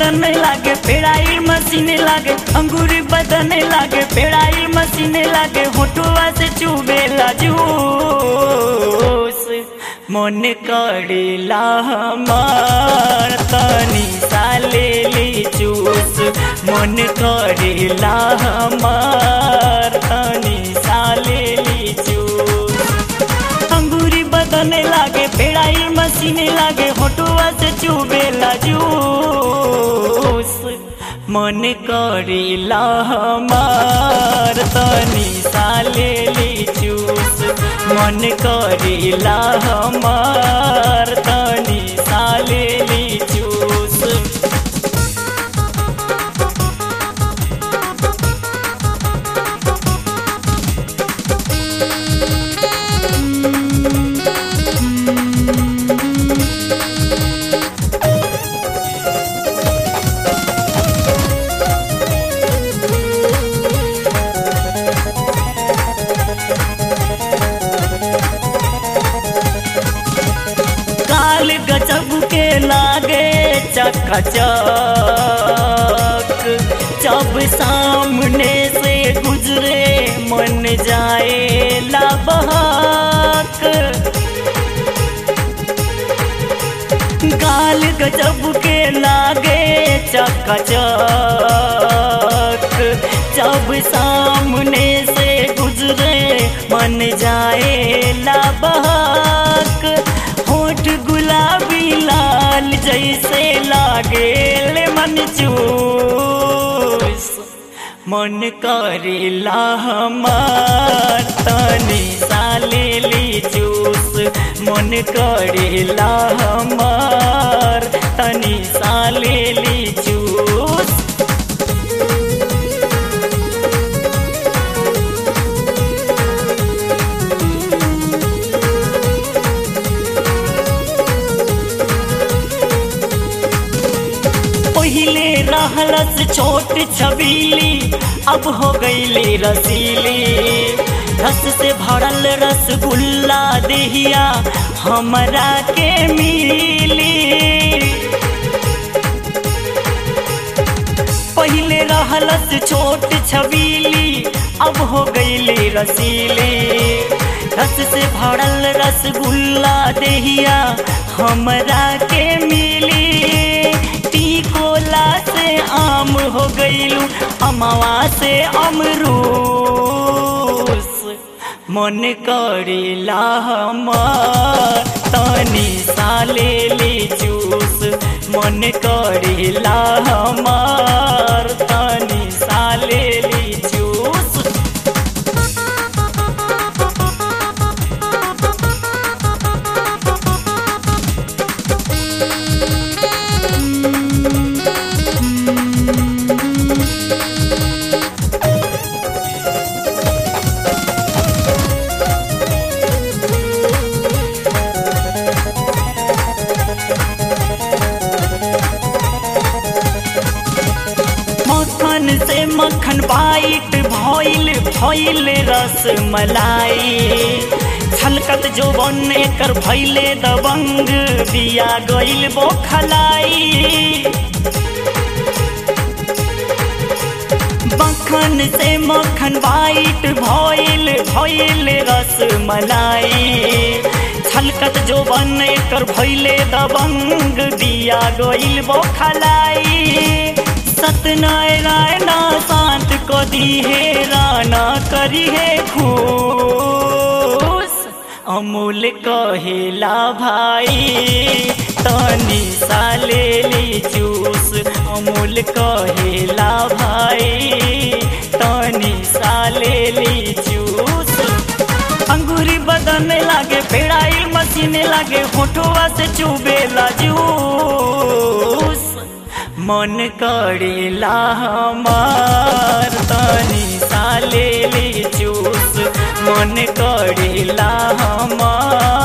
बदन लागे पेड़ाई मशीन लागे अंगूरी बदन लागे पेड़ाई मशीन लागे होठुआ से चुबेला जूस मन करेला हमार तनी साले ली चूस मन करेला हमार तनी साले ली चूस अंगूरी बदने लागे पेड़ाई मशीन लागे होटुआ से चुबेला जूस मन करेला हमार तनी साले ली चूस मन करेला हमार तनी साले ली चूस काल गजब के लागे चकचक जब सामने से गुजरे मन जाए लाबहक काल गजब के लागे चकचक जब सामने से गुजरे मन जाए लाबहक होठ गुलाबी लाल जैसे लागे ले मन चूस मन करेला हमार तनी साले ली जूस मन करेला हमार तनी साले ली जूस पहिले रहलस छोट छबीली अब हो गईली रसीली रस से भरल रसगुल्ला देहिया हमरा के मिली पहिले रहलस छोट छबीली अब हो गईली रसीली रस से भरल रसगुल्ला देहिया हमरा के मिली टिकोला से आम हो गईलू अमवा से अमरूस मन करेला हमार तनी साले ली जूस मन करेला हमार तनी साले ली जूस मक्खन से मक्खन बाइट भइल भइल रस मलाई छलकत जो बन कर भइले दबंग दिया गइल बोखलाई मक्खन से मक्खन बाइट भइल भइल रस मलाई छलकत जो बन कर भइले दबंग दिया गइल बोखलाई सत्यनारायणा शांत को दी है राना करी है खुश अमूल कहेला भाई तनी साले ली जूस अमूल कहेला भाई तनी साले ली जूस अंगूरी बदन लागे पेड़ाई मशीन लागे होठुआ से चुबेला जूस मन करेला हमार तनी साले ली जूस मन करेला हमार